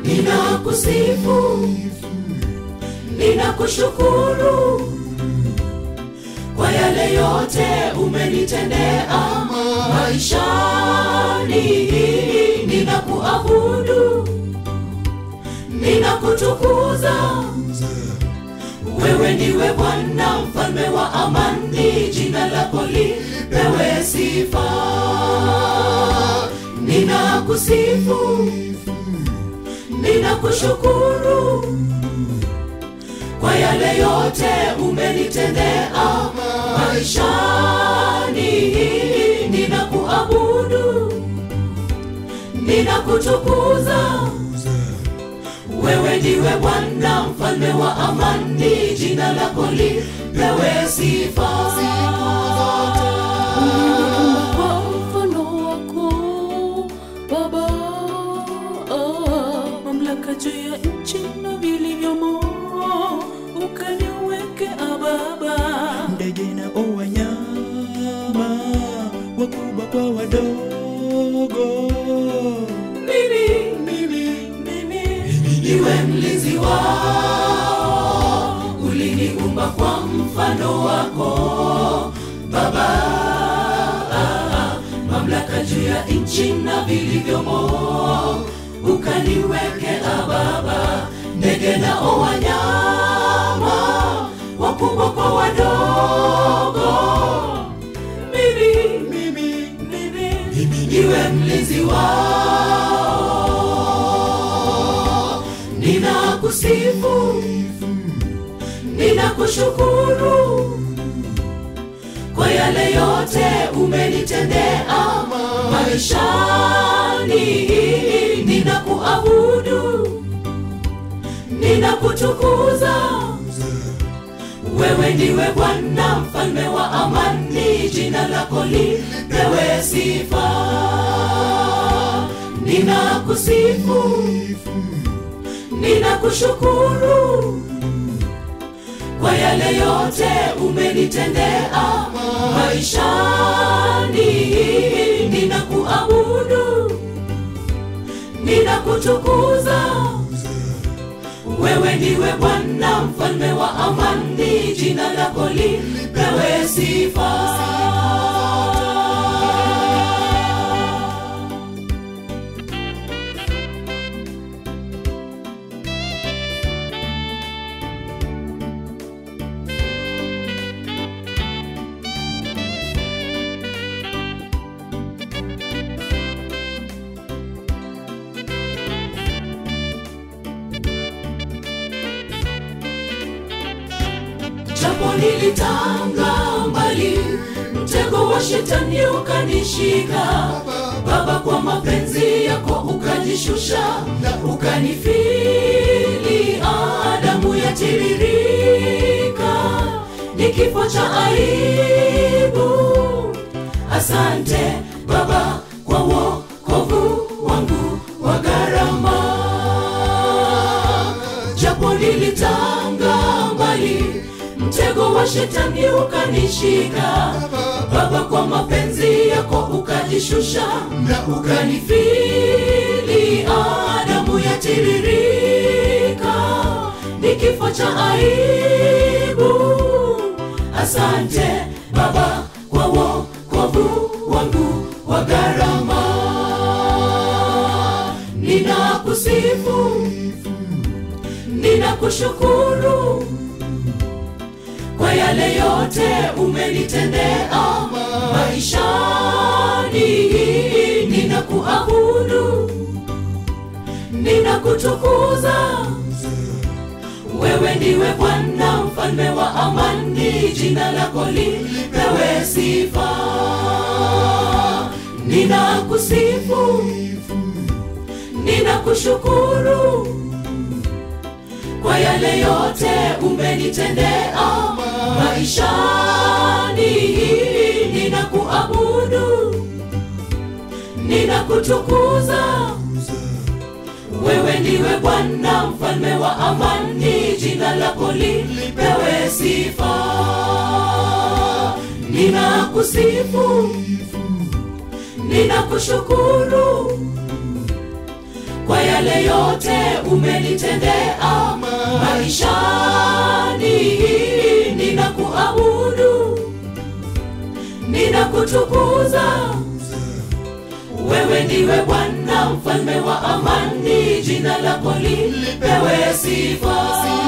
ninakusifu ninakushukuru kwa yale yote umenitendea maishani ninakuabudu ninakutukuza wewe ndiwe bwana mfalme wa amani jina lako lipewe sifa ninakusifu ninakushukuru kwa yale yote umenitendea maishani ninakuabudu ninakutukuza wewe ndiwe bwana mfalme wa amani jina lako lipewe sifa kwa mfano wako Baba, ah, mamlaka juu ya nchi na vilivyomo, ukaniweke Baba. ndege na wanyama wakubwa kwa wadogo mimi mimi mimi niwe mlinzi wao uliniumba kwa mfano wako baba mamlaka juu ya nchi na vilivyomo ukaniwekea baba ndege nao wanyama wakubwa kwa wadogo mimi mimi mimi niwe mlinzi wao ninakusifu ninakushukuru kwa yale yote umenitendea maishani ninakuabudu ninakutukuza wewe ndiwe bwana mfalme wa amani jina lako lipewe sifa ninakusifu ninakushukuru kwa yale yote umenitendea maishani ninakuabudu ninakutukuza wewe ndiwe bwana mfalme wa amani jina lako lipewe sifa japo nilitanga mbali mtego wa shetani ukanishika baba kwa mapenzi yako ukajishusha ukanifili adamu yatiririka ni kifo cha aibu asante baba kwa wokovu wangu wa gharama japo nilitanga mbali mtego wa shetani ukanishika baba kwa mapenzi yako ukajishusha ukanifili adamu yatiririka ni kifo cha aibu asante baba kwa wokovu wangu wa gharama ninakusifu ninakushukuru kwa yale yote umenitendea maishani ninakuabudu ninakutukuza wewe ndiwe bwana mfalme wa amani jina lako lipewe sifa ninakusifu ninakushukuru kwa yale yote umenitendea maishani ninakuabudu ninakutukuza wewe ndiwe bwana mfalme wa amani jina lako lipewe sifa ninakusifu ninakushukuru kwa yale yote umenitendea maishani ninakuabudu ninakutukuza wewe ndiwe bwana mfalme wa amani jina lako lipewe sifa